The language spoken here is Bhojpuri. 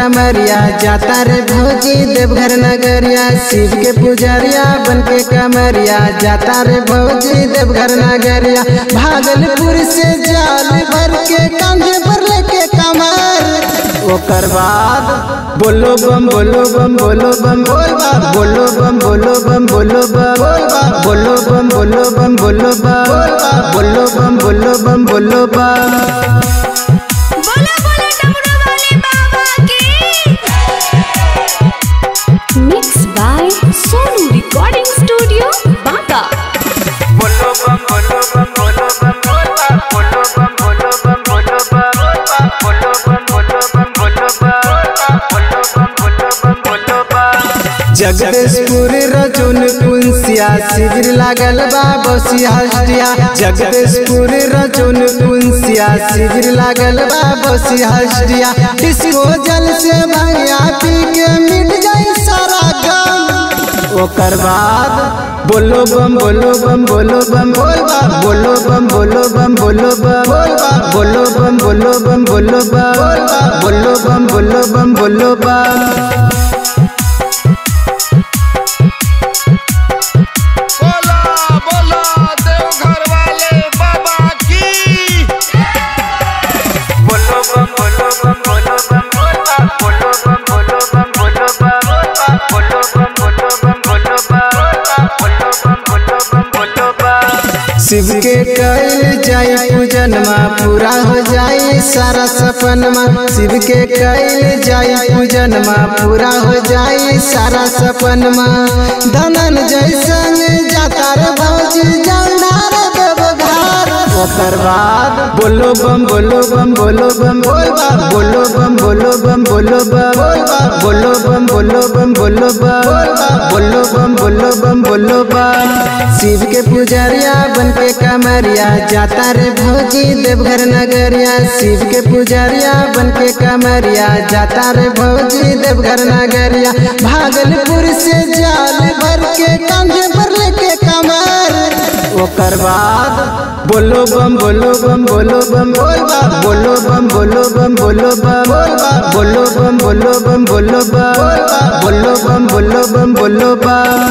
कमरिया जाता रे भौजी देवघर नगरिया शिव के पुजरिया बन के कमरिया जाता रे भौजी देवघर नगरिया भागलपुर से जाल भर के कंधे पर लेके कमर ओकर बाद बोलो बम बोलो बम बोलो बम बोल बा बोलो बम बोलो बम बोलो बम बोल बा बोलो बम बोलो बम बोलो बम बोल बा बोलो बम बोलो बम बोलो बम बोलो बोलो डमरू वाले बाबा की mix by Sonu recording studio Banka बोलो बम बोलो बम बोलो बम बोल बा बोलो बम बोलो बम बोलो बम बोल बा बोलो बम बोलो बम बोलो बम बोलो बम बोलो बम बोलो बम जगदीशपुर रजुन पुंसिया शिविर लागल बा बसिया हस्तिया जगदीशपुर रजुन पुंसिया शिविर लागल बा बसिया हस्तिया डिस्को जल से भैया पी के मिट जाई सारा गम ओकर बाद बोलो बम बोलो बम बोलो बम बोल बा बोलो बम बोलो बम बोलो बम बोल बा बोलो बम बोलो बम बोलो बम बोल बा बोलो बम बोलो बम बोलो बम बोला बोला देवघर वाले बाबा की बोलो बम बोलो बम बोलो बम बोल बा बोलो बम बोलो बम बोलो बम बोल बा बोलो बम बोलो बम बोलो बम बोलो बम बोलो बम शिव के कैल जाई पूजन मा पूरा हो जाई सारा सपन मा शिव के कैल जाई पूजन मा पूरा हो जाई सारा सपन मा धनन जैसन जाता रे भौजी जंडार देवघर ओकर बाद बोलो बम बोलो बम बोलो बम बोल बा बोलो बम बोलो बम बोलो बम बोल बा बोलो बम बोलो बम बोलो बम बोल बा बोलो बम बोलो बम बोलो बम शिव के पुजरिया बन के कमरिया जाता रे भौजी देवघर नगरिया शिव के पुजरिया बन के कमरिया जाता रे भौजी देवघर नगरिया भागलपुर से जाल भर के कंधे पर लेके कमर ओकर बाद बोलो बम बोलो बम बोलो बम बोल बा बोलो बम बोलो बम बोलो बम बोल बा बोलो बम बोलो बम बोलो बम बोल बा बोलो बम बोलो बम बोलो बम